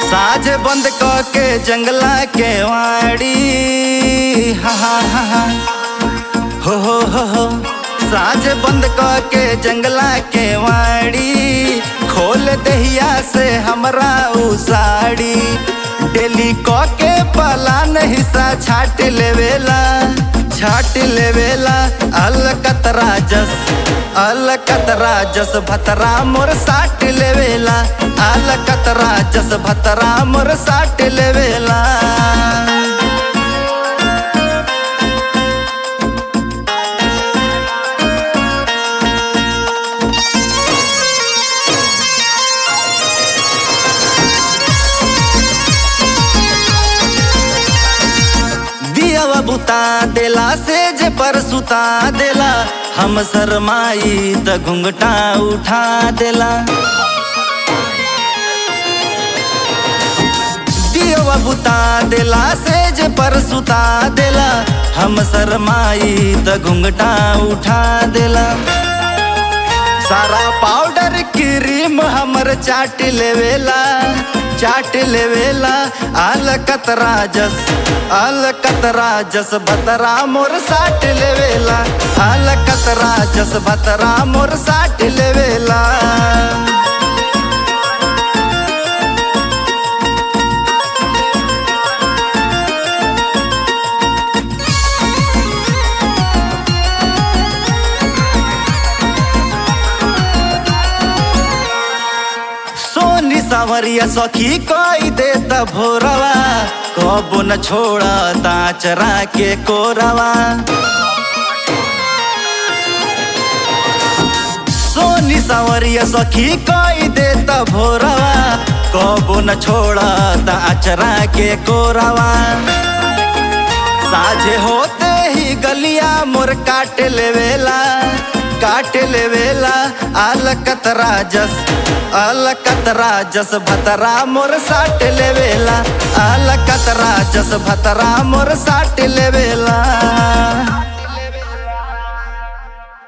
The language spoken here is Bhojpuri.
साझ बंद क के जंगला के वाड़ी हा हा हा हा हो हो हो हो साझ बंद क के जंगला के वाड़ी खोल दहिया से हमरा उ साड़ी डेली क के पलान हिस्सा छाट लेवेला छाट लेवेला अलकतरा जस अलकतरा जस भतरा मोर साट लेवेला अलकतरा जस भतरा मोर साट लेवेला दियावा बुता देला से जे पर सुता देला हम शरमाई त घुंघटा उठा देला दियावा बुता देला से जे पर सुता देला हम शरमाई त घुंघटा उठा देला सारा पाउडर क्रीम हमर चाट लेवेला चाट लेवेला अलकतरा जस अलकतरा जस बतरा मोर साट लेवेला अलकतरा जस बतरा मोर साट लेवेला सोनी सावरिया सखी कोई दे त भोरवा कबो न छोड़ा ताचरा के कोरवा सोनी सावरिया सखी कोई दे त भोरवा कबो न छोड़ा ताचरा के कोरवा साझे होते ही गलिया मोर काट लेवेला काट लेवेला अलकतरा जस अलकतरा जस भतरा मोर साट लेवेला अलकतरा जस भतरा मोर साट लेवेला